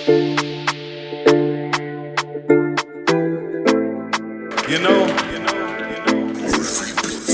You know, you know, you know.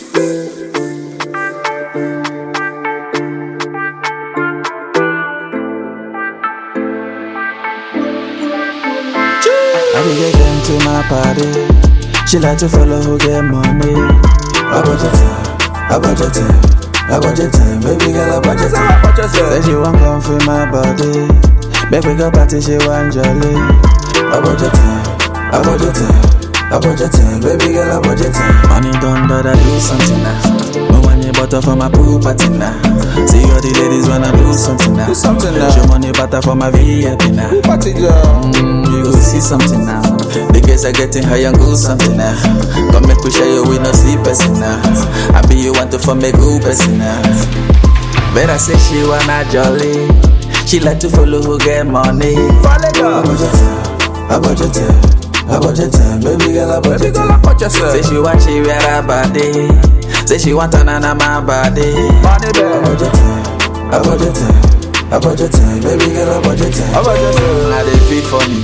I be get them to my party. She like to follow who get money. I budget time, I budget time, I budget time. Baby girl, I budget time. Say she want come feel my body. Make we go party, she want jolly. I budget time, I budget time, I budget time. Baby girl, I budget time. Money done, but I do something now. No money butter for my pool party now. See all the ladies wanna do something now. Do something now. Show money butter for my VIP now. Party girl. Mm, you go see something now. The girls are getting high and go something now. Come make we share you with no see person now. I be you want to form a good person now. Better say she wanna jolly. She like to follow who get money. Follow girl. I budget time, I budget time, I budget time. Baby girl, I budget Baby girl, time. I watch yourself. Say she want she wear her body. Say she want another my body. Money I bag. budget time, I budget time, I budget time. Baby girl, I budget time. I watch yourself. Now they feel funny.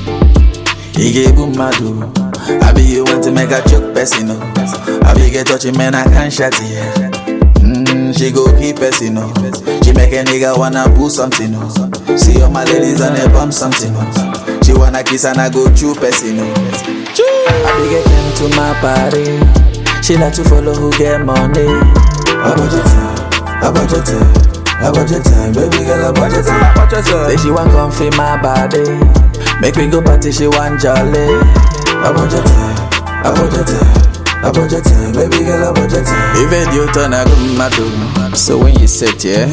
He gave boom madu. I be you want to make a choke person. No. I be get touchy man, I can't shut it. Mm, she go keep person. No. She make a nigga wanna pull something. No. See all my ladies on a bump something. No. She wanna kiss and I go chew person. No. I be get them to my party. She like to follow who get money. I budget time, I budget time, I budget time. Baby girl, I budget time. I watch yourself. Say she want come feel my body. Make me go party, she want jolly. I budget time, I budget time, I budget time. Baby girl, I budget time. Even you turn a good madu. So when you sit here,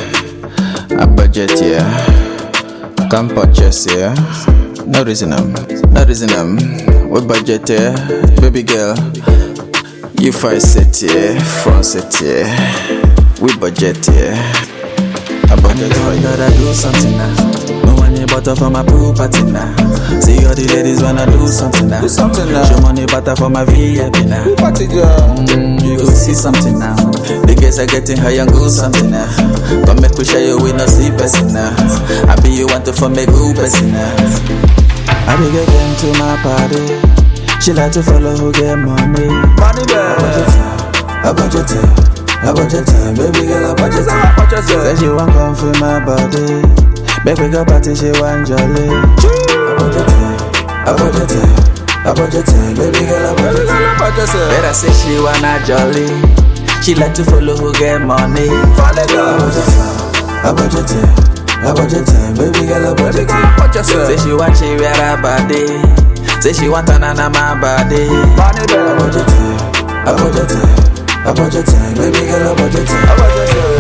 I budget yeah. Come purchase yeah. No reason um, no reason um. We budget yeah, baby girl. You first sit here, front sit here. We budget yeah. I budget for you. Gotta do something now. No money butter for my pool party now. See all the ladies wanna do something now. Do something now. Show money butter for my VIP now. Party girl. Mm, you go see something now. The girls are getting high and go something now. Come make we share you with no see person now. I be you want to form a good person now. I be get them to my party. She like to follow who get money. Money bag. I budget time, I budget time, baby girl, I budget time. I watch Say yourself. she want come feel my body. Make we go party, she want jolly. I budget time, I budget time, I budget time, baby girl, I Baby budget girl, time. I watch yourself. Better say she wanna jolly. She like to follow who get money. Follow I girl. budget time, I budget time, I budget time, baby girl, I Baby budget girl, time. I watch Say yourself. she want she wear her body. Say she want another my body. Money I bag. budget time, I budget time, I budget time, baby girl, I budget time. I watch yourself.